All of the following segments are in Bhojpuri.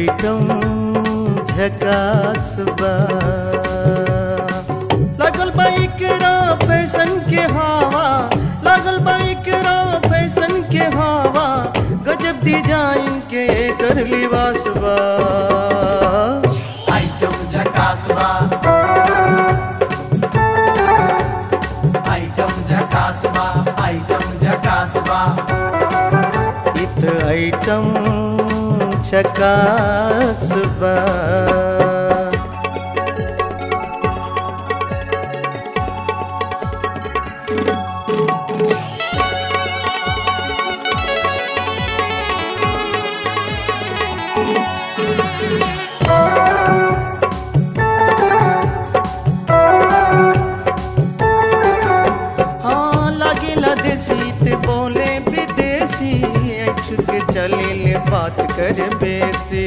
आइटम झकास बा लागल बा एकरा फैशन के हवा लागल बा एकरा फैशन के हवा गजब डिजाइन के कर लिबास बा आइटम झकास बा आइटम झकास बा आइटम झकास बा इत आइटम झकास बा हाँ लागेला देसी ते बोले विदेशी ऐठ के चले ले बात कर बेसी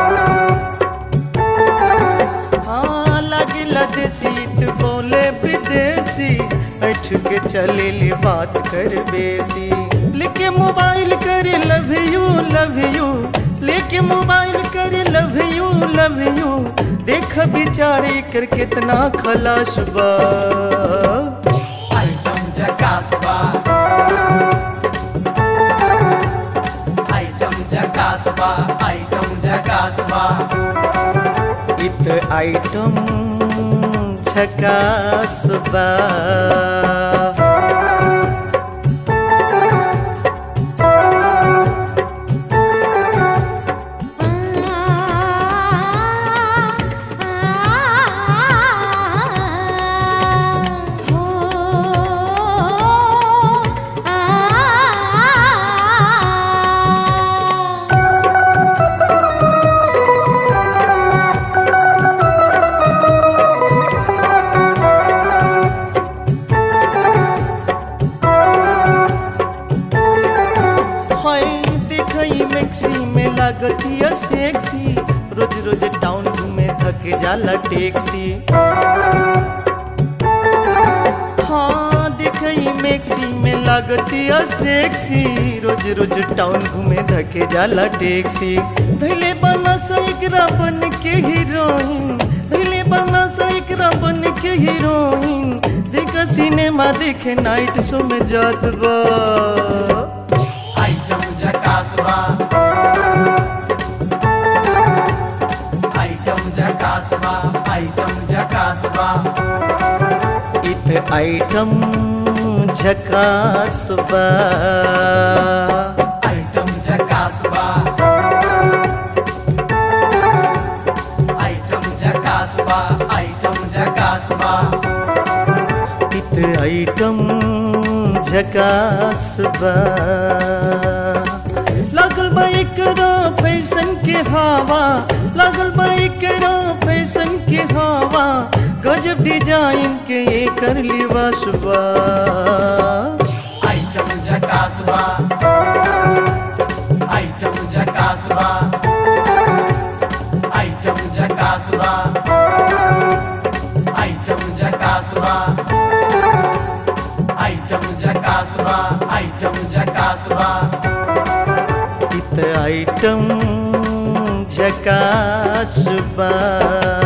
हाँ लागेला देसी ते बोले विदेशी ऐठ के चले ले बात कर बेसी लेके मोबाइल करे लव यू लव यू लेके मोबाइल करे लव यू लव यू देख बिचारे कर कितना खलास बा आइटम झकास बा आइटम झकास बा आइटम झकास बा इत आइटम झकास बा हाय देखई मैक्सी में लागतिया सेक्सी रोज रोज टाउन घूमे थके जाला टैक्सी हाँ देखई मैक्सी में लागतिया सेक्सी रोज रोज टाउन घूमे धके जाला टैक्सी धैले बना सैकरा बन के हीरोइन धैले बना सैकरा बन के हीरोइन देख सिनेमा देखे नाइट शो में जात बा आइटम झकास बा आइटम झकास बा आइटम झकास बा इत आइटम झकास बा आइटम झकास बा आइटम झकास बा आइटम झकास बा इत आइटम झकास बा लागल बा एकरा फैशन के हवा लागल बा एकरा फैशन के हवा गजब डिजाइन के एकर लिबास बा आइटम झकास बा आइटम झकास बा आइटम झकास बा आइटम झकास बा आइटम झकास बा आइटम झकास बा इत आइटम झकास बा